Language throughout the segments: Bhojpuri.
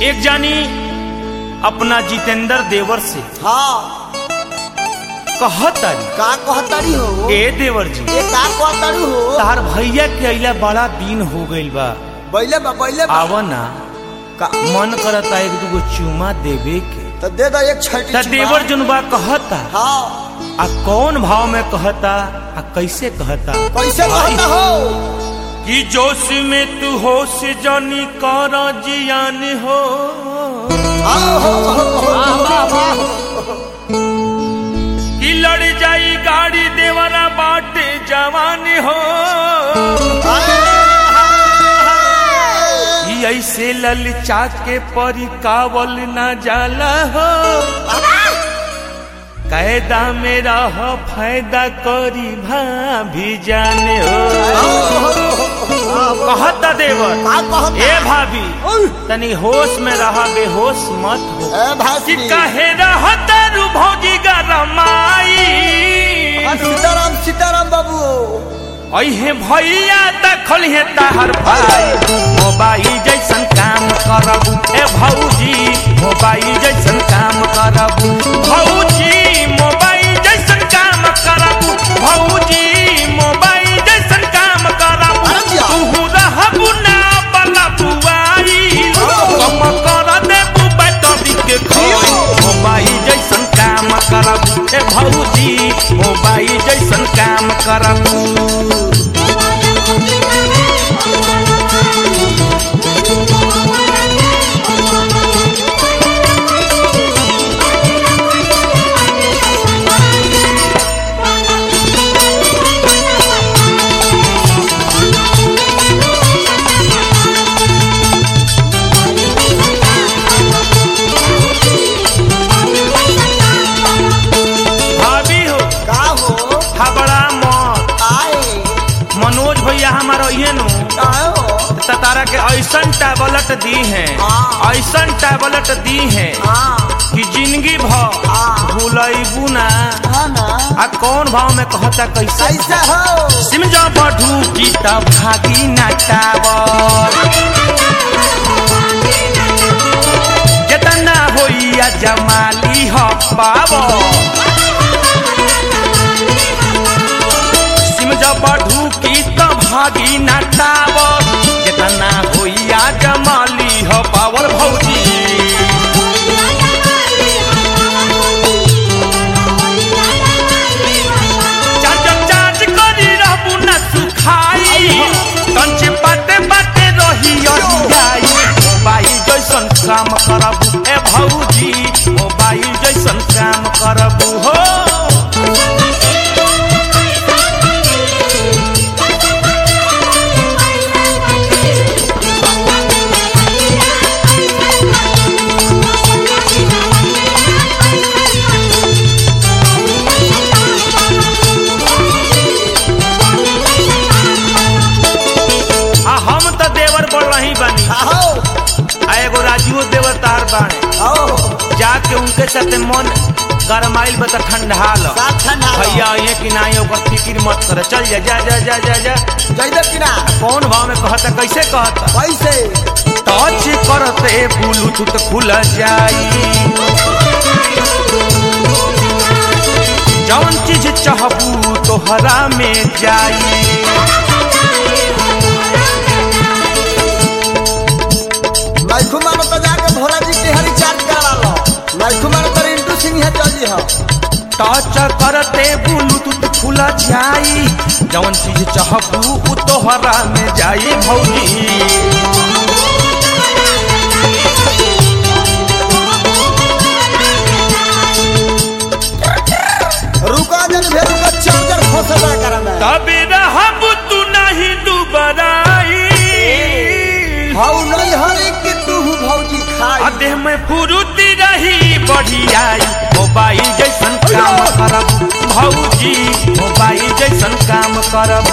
एक जानी अपना जितेंद्र देवर से हाँ कहतारी का कहतारी हो ए देवर जी ये का कहतारी हो तार भैया के अइला बड़ा दिन हो गइल बा बैले बा बैले बा आव ना का मन करता एक दूगो चुमा देवे के तो दे दो एक छठी त चुमा। देवर जुनबा कहता हाँ आ कौन भाव में कहता आ कैसे कहता कैसे कहता हो कि जोश में तू होश जानी कर जियान हो हाँ, हो, हो, हो, हो। कि लड़ जाई गाड़ी देवरा बाटे जवान हो कि ऐसे ललचा के परिकावल न जाला हो कायदा में रह फायदा करी भाभी जाने हो कहता देवर का कहता ए भाभी तनी होश में रहा बेहोश मत हो ए भाई कि कहे रहत रू भौजी गरमाई सीताराम सीताराम बाबू अहे भैया दखल हे ताहर भाई मोबाइल जैसन काम करबू ए भौजी मोबाइल जैसन काम करबू भौजी मोबाइल जैसन काम करबू भौजी मोबाइल जैसन काम करबू अरे जिया। तू रहबू ना बला बुआई कम कर देबू बैटरी के खोई मोबाइल जैसन काम करबू ए भौजी मोबाइल जैसन काम करबू भाभी हो का हो हबड़ा मत आए मनोज भैया हमारा ये नु का हो त तारा के ऐसन टैबलेट दी है हाँ। ऐसन टैबलेट दी है हाँ कि जिंदगी भर हाँ। भूलैबू ना हाँ ना आ कौन भाव में कहता कैसे कैसे हो सिम जा बढ़ू की तब भागी ना टावर जितना होइया जमाली हो पावो सिम जब बढ़ू की त भागी ना टावर जितना होइया जमाली हो पावर भौजी चार्ज चार्ज करी रहबू ना सुखाई कंच बाटे बाटे रही अरियाई मोबाइल जैसन काम करबू ए भौजी मोबाइल जैसन काम करबू हो आ हम त देवर बढ़ रही बनी आओ आ एगो राजीव देवर तार बाणे आओ जाके उनके साथे मन गरमाइल बता ठंडा लो साथ ठंडा लो। भैया ये कि ना ये ओकर फिक्र मत कर चल जा जा जा जा जा जा जइबे कि ना कौन भाव में कहता कैसे कहता कैसे टच करते ब्लूटूथ खुल जाई जौन चीज चाहबू तोहरा में जाई मैखू मानो तो जाके भोला जी के हरी चार्ज करा लो मैखू मानो तो रिंटू सिंह है चल जी हो टच करते ब्लूटूथ खुल जाई जौन चीज चाहबू उ तोहरा में जाई भौजी रुका जन भेरू का चार्जर खोसला करा मैं तबे रहब तू नहीं दुबराई हाउ नहीं हरे कि तू भौजी खाई आ देह में फुरुती रही बढ़ियाई मोबाइल जैसन काम करब भौजी मोबाइल जैसन काम करब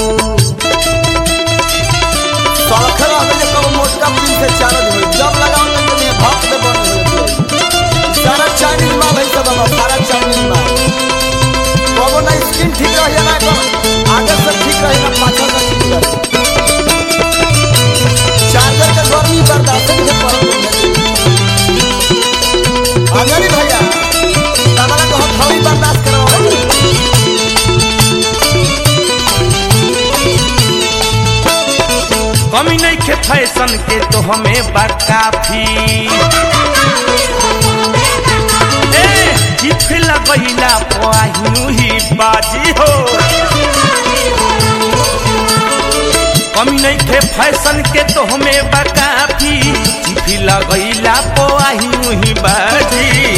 सड़क रहबे जे कब मोटका पिन से चार्ज होई जब लगाओ तो तुम्हें भक्त दे बंद हो जाई सारा चाइनीज माल है सब बाबा सारा चाइनीज माल कबो ना स्किन ठीक रही ना कर आगे से ठीक रही ना पाछा से ठीक रही चार्जर के गर्मी बर्दाश्त नहीं कर कमी नहीं खे फैशन के तो हमें बा काफी ए जिफ लगैला पाहिनु ही बाजी हो कमी नहीं खे फैशन के तो हमें बा काफी जिफ लगैला पाहिनु ही बाजी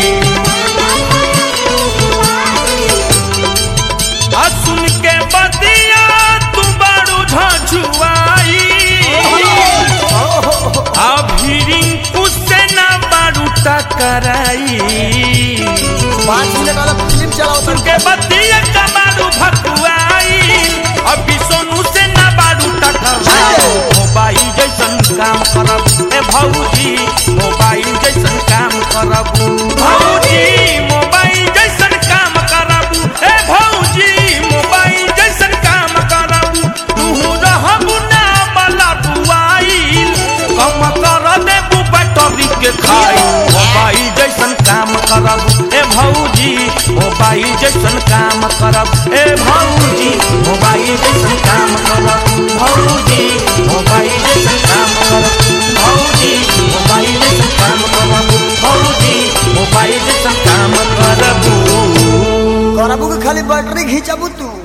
आ सुन के बतिया तू बारू झझुआई आ भिरिंग कुसे ना बारू टकराई पाँच मिनट वाला फिल्म चलाओ सुन के बतिया का बारू भकुआई अभी सोनू से ना बारू टकराई मोबाइल जैसन काम करब ए भौजी मोबाइल जैसन काम करब भौजी मोबाइल जैसन काम करब ए भौजी मोबाइल जैसन काम करब तू रहबू ना बला बुआइल कम कर देबू बैटरी के खाई मोबाइल जैसन काम करब ए भौजी मोबाइल जैसन काम करब ए भौजी मोबाइल जैसन काम करब भौजी मोबाइल जैसन काम करब भौजी मोबाइल जैसन काम करब भौजी मोबाइल जैसन काम करब करबू के खाली बैटरी घिंचबू तू